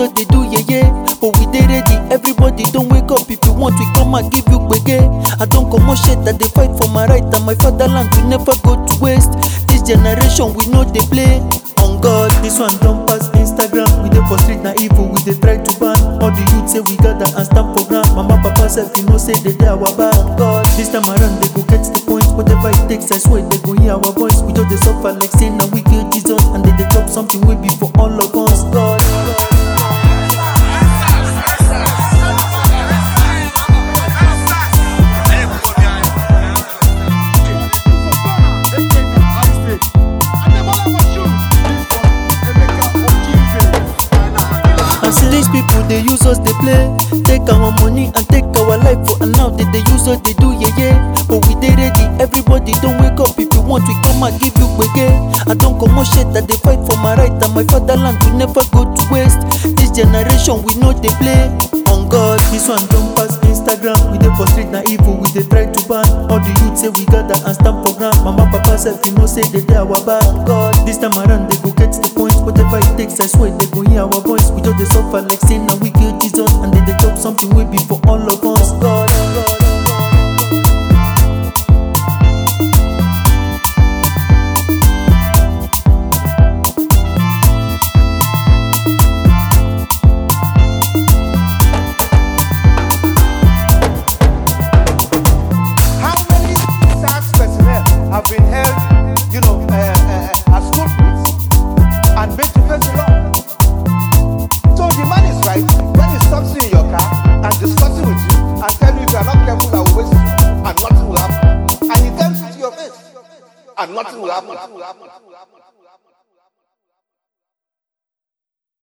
us dey do yeye but we dey ready everybody don wake up if you want we come and give you gbege i don comot shirt i dey fight for my right and my fatherland we never go to waste this generation we no dey play on god this one don pass instagram we dey for street na evil we dey try to ban all the youth say we gather and stand for ground mama papa sef you know say dey dey our back on god this time around they go get the point whatever it takes i swear they go hear our voice we just dey suffer like say na we kill jesus and they dey chop something wey be for all of us god. And see these people they use us they play Take our money and take our life for and now they, they use us they do yeah yeah But we they ready everybody don't wake up if you want we come and give you gbege I don't come on shit that they fight for my right and my fatherland we never go to waste This generation we know they play on God This one don't pass Instagram we dey for street na evil we dey try to ban All the youth say we gather and stand for ground Mama papa sef you know say they dey our back on God This time around they go get the point whatever it takes I swear they go hear our voice we just dey suffer like say na we kill Jesus and they dey chop something wey be for all of us God. How many SARS personnel have been held, you know, uh, uh, as culprits and made to face the law? So the man is right when he stops you in your car and discussing with you and tell you if you are not careful, I will waste you and nothing will happen. And he tells you to your face and nothing will happen.